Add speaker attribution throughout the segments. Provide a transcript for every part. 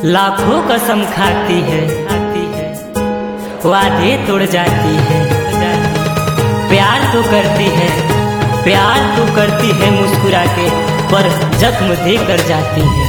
Speaker 1: लाखों कसम खाती है खाती है वादे तोड़ जाती है प्यार तो करती है प्यार तो करती है मुस्कुरा के पर जख्म दे कर जाती है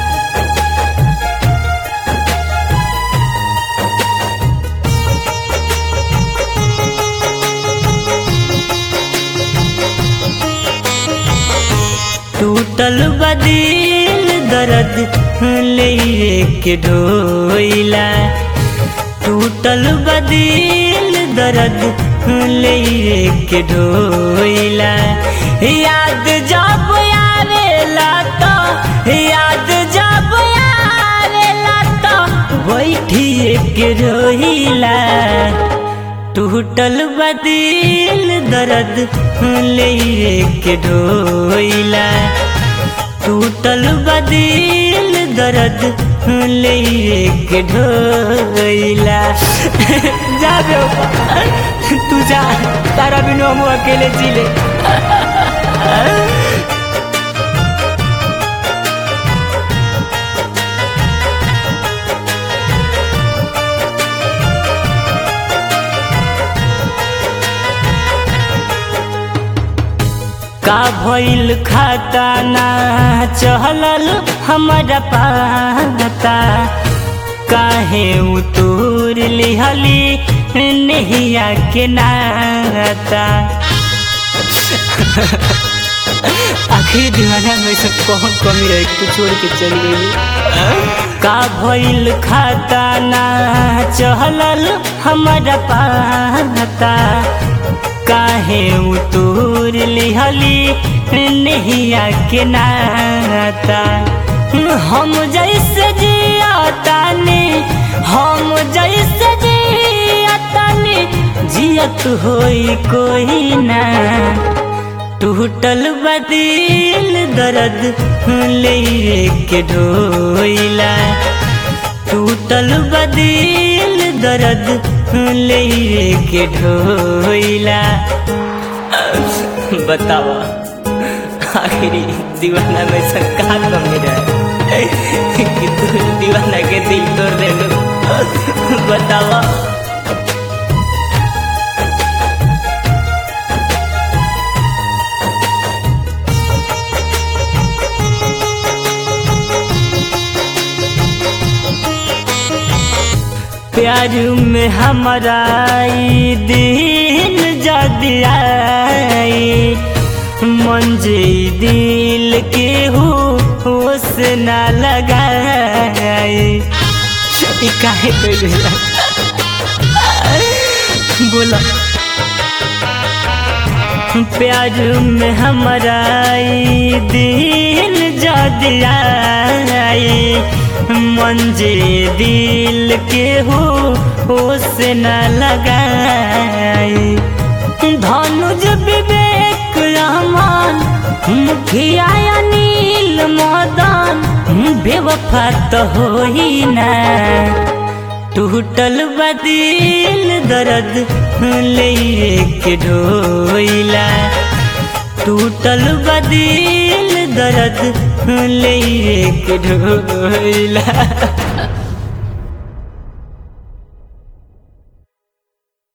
Speaker 1: टूटल बदिल दर्द ले के ढोइला टूटल बदिल दर्द ले के ढोइला याद जब आवेला तो याद जब आवेला तो बैठिए के रोइला टूटल बदिल दर्द ले के ढोइला टूटल बदिल दर्द ले के ढोइला जा बे तू जा तारा बिनु हम अकेले जी ले का भइल खाता ना चहलल हमारा पाता काहे उतूर लिहली नहिया के नाता आखिर दीवाना में सब कौन कमी रहे तू छोड़ के चल गई का भइल खाता ना चहलल हमारा पाता काहे उतूर लिहली नहिया के नाता हम जैसे जियातानी हम जैसे जियातानी जियत होई कोई ना टूटल बदिल दर्द ले के ढोइला टूटल बदिल दर्द ले के ढोइला बतावा आखिरी दीवाना में सरकार कमी रहे कि तू दीवाना के दिल तोड़ दे बतावा प्यार में हमारा दिन जदी आई मंजे दिल के हो होश ना लगाई काहे बोला प्यार में हमारा दिन जदी आई मंजे दिल के हो होश न लगाई धनुज विवेक रहमान मुखिया नील मदन बेवफा तो हो ही ना टूटल बदिल दर्द ले के ढोइला टूटल बदिल दर्द ले के ढोइला